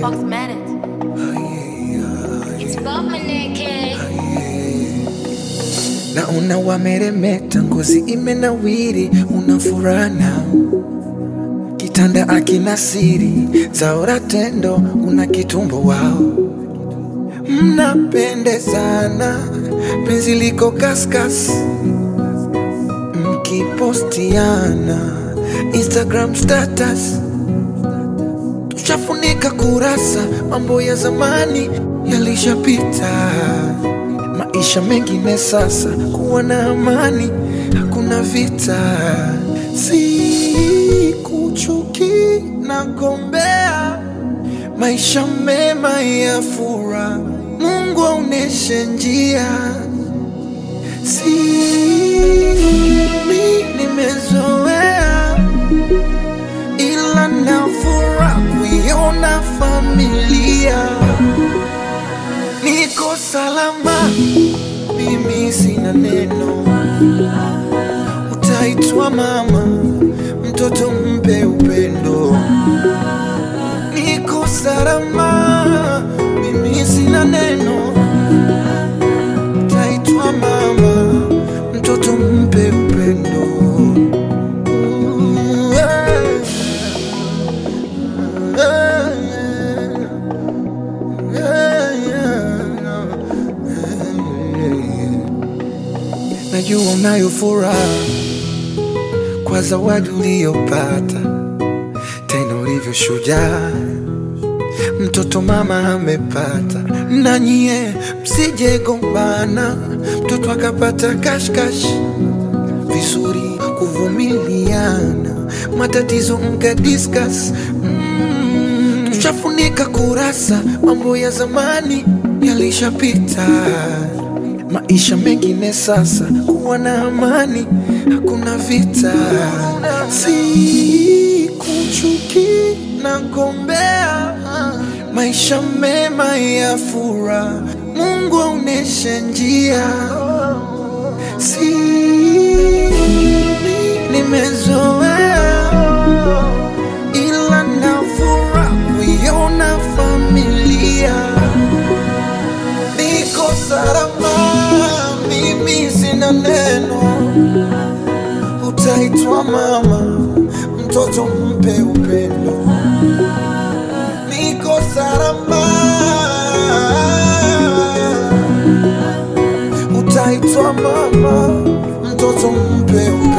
Foxmatic. It's Bobmaneke. Naona wameremeta, ngozi imenawiri, una furana kitanda akina siri zaora tendo, una kitumbo wao, mnapendezana, penzi liko kaskas, mkipostiana Instagram status, tushafunika kurasa, mambo ya zamani yalishapita maisha mengine sasa, kuwa na amani, hakuna vita. Si kuchuki na gombea maisha mema ya fura, Mungu aoneshe njia. Si mi nimezoea, ila nafura kuiona familia niko salama, mimi sina neno. Utaitwa mama, mtoto mpe upendo. Niko salama, mimi sina neno. Utaitwa mama, mtoto mpe upendo. Ooh, yeah. Yeah, yeah. Najua unayo furaha kwa zawadi uliyopata, tena ulivyo shujaa, mtoto mama amepata. Na nyie msije gombana, mtoto akapata kashkash, vizuri kuvumiliana, matatizo mka discuss mm, tushafunika kurasa, mambo ya zamani yalishapita maisha mengine sasa, kuwa na amani, hakuna vita. Si kuchuki na gombea maisha mema ya fura, Mungu aoneshe njia. Si nimezoea, ila nafura kuiona familia niko salama, mimi sina neno. Utaitwa mama, mtoto mpe upendo. Niko salama, utaitwa mama, mtoto mpe upendo.